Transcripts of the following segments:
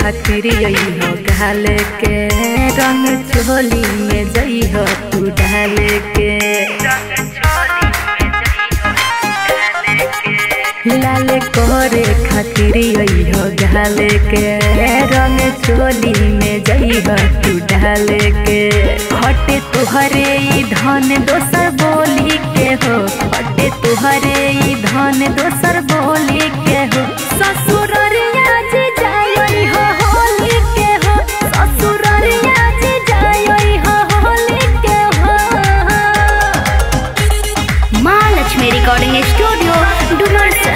खातिर हो गाल के रंग चोली में जइह तू डाल के लाल करे खातिर हो गाल के रंग चोली में जइह तू डाल के हटे तुहरे ई धन दोसर बोली के हो हटे तुहरे ई धन दोसर बोली के हो ससुररिया जी जाई हो होली के हो ससुररिया जी जाई हो होली के हो माँ लक्ष्मी रिकॉर्डिंग स्टूडियो डुमरसन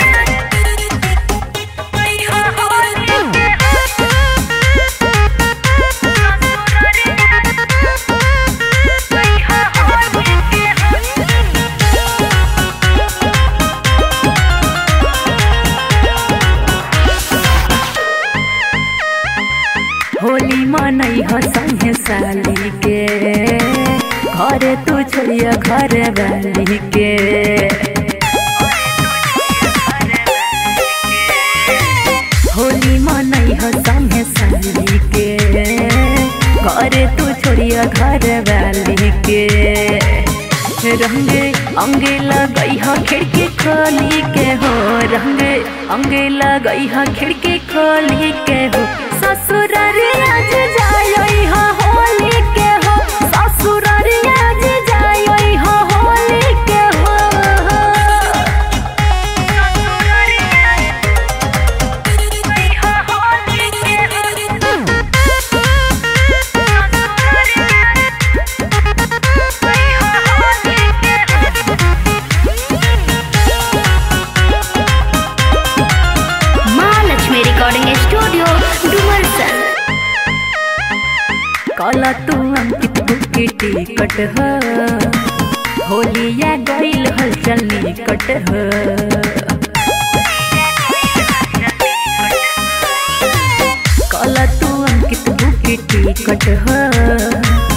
होली मनई हो संगे साली के घरे तू छोड़िया घर वाली के होली मनई हो संगे साली के घरे तू छोड़िया घर वाली के रंग अंगे लगई हो खिड़की खोली के हो रंग अंगे लगई हो खिड़की खोली के हो ससुररिया जी जाई हो होली के हो ससुररिया जी जाई हो होली के हो माँ लक्ष्मी रिकॉर्डिंग स्टूडियो डुमरसन कला तू अंकित बुकी टिकट हो होलिया गईल हलचल निकट हो कला तू अंकित बुकी टिकट हो